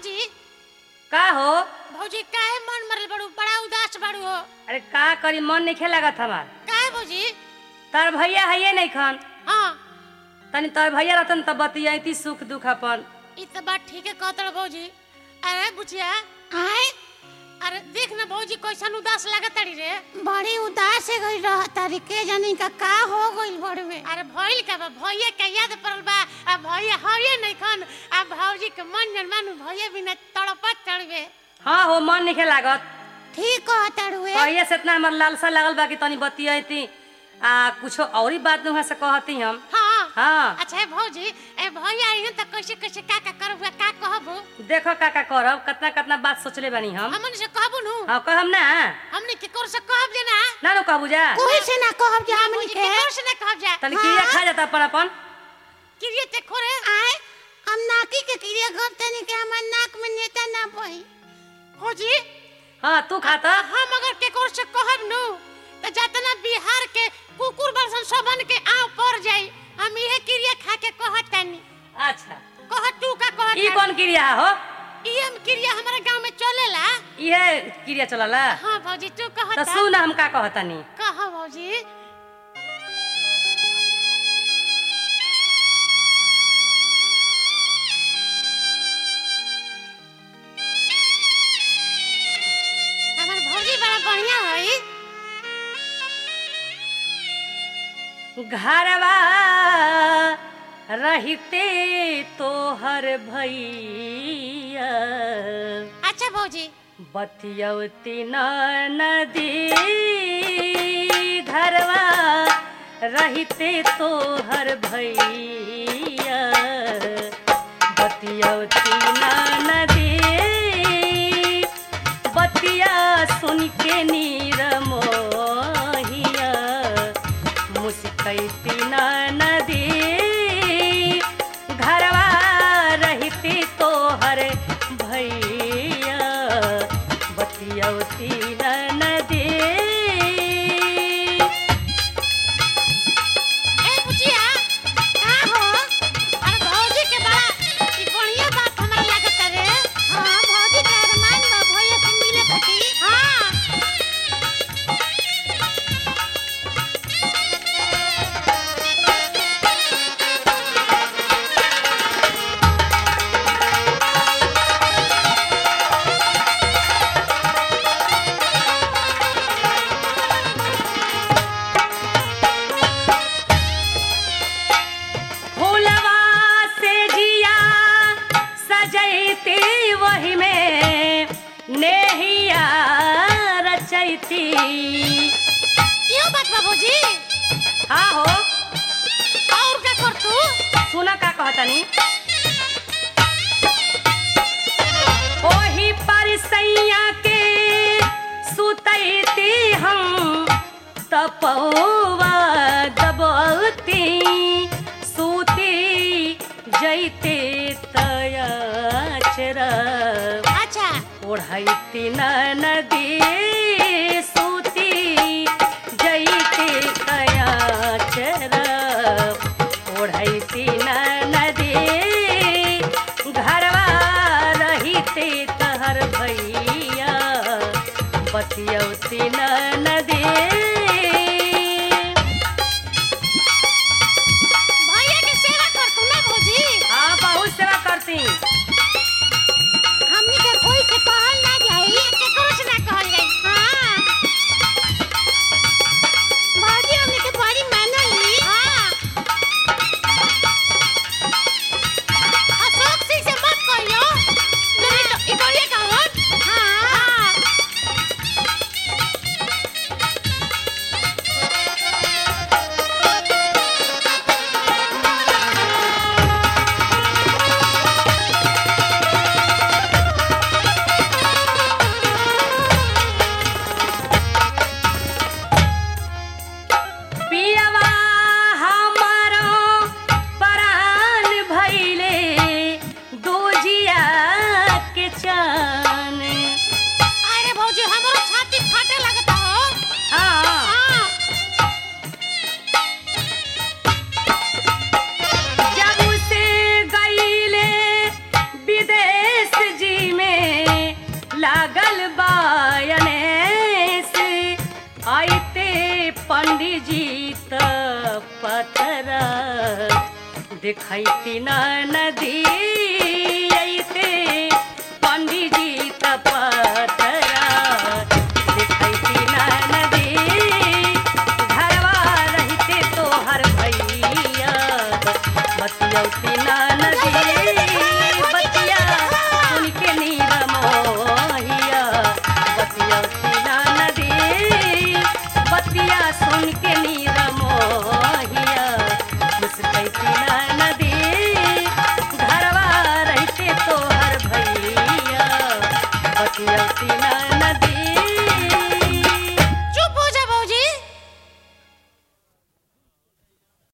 भौजी का हो भौजी काहे मन मरल बड़ू बड़ा उदास बड़ू हो अरे का करी मन नहीं लागत हमार काहे भौजी तार भैया है नहीं खन हाँ तनी तार भैया रहतन तब बतियाती सुख दुख अपन ई तो बात ठीक है कहत भौजी अरे बुचिया आए अरे देख ना भौजी कैसन उदास लागत तारी रे बड़ी उदास से गई रह तारी के जानी का का हो गइल बड़वे अरे भइल का बा भैया के याद पड़ल बा आ भैया हवे नहीं खन आ भौजी के मन जन मानू भैया बिना तड़पत चढ़वे हाँ हो मन नहीं लागत ठीक कह तारुए भैया से इतना हमार लालसा लागल बा कि तनी बतियाती आ कुछो औरी बात वहाँ से कहती हम हाँ हाँ अच्छा है भौजी ए भैया आई तो कैसे कैसे का का करबू का कहबू देखो का का करब कितना कितना बात सोचले बानी हम हमन से कहबू नु हाँ कहम ना हमने के कोर से कहब जे ना ना नो कहबू जा कोई से ना कहब जे हमनी भौजी के के कोर से ना कहब जा तनी किया खा जाता अपन अपन किरिए ते खोरे आए हम नाकी के क्रिया घर तनी के हमर नाक में नेता ना बही भौजी हाँ तू खाता हम अगर के कोर से कहब नु तो जतना बिहार के कुकुर बरसन सबन के आव पड़ जाई हम इहे किरिया खा के कहतानी अच्छा कह तू का कहत ई कौन क्रिया हो ई हम क्रिया हमारे गांव में चलेला इहे क्रिया चलला हाँ भौजी तू तो कहता सुन हम का कहतनी कह भौजी हमार भौजी बड़ा बढ़िया होई घरवा रहते तोहर भैया अच्छा भौजी बतियौती न नदी घरवा रहते तोहर भैया बतियौती न नदी बतिया सुन के नीर मोहिया मुस्कैती न नदी घरवा रहती तोहर भैया बतियौती न नदी ए बुचिया का हो अरे भौजी के बड़ा ई बढ़िया बात हमरा लागत रे हां भौजी के अरमान बा भैया से मिले खातिर हां फूलवा से जिया सजैती वही में नेहिया रचैती यो बात बा भौजी हाँ हो और का कर तू सुना का कहतनी ओही पर सैया के सुतैती हम तपौवा दबौती सूती जैते तयाचरा अच्छा ओढ़ैती न नदी सूती जैते कयाचरा ओढ़ैती न नदी घरवा रहिते तहर भैया बतियौती न नदी भैया के सेवा कर तू ना भौजी हाँ बहुत सेवा करती हमनी के कोई से कहल ना जाई के करो से ना कहल जाई हां भौजी हमनी के बड़ी मानली हां देखैती न नदी अइते पंडित जी तपत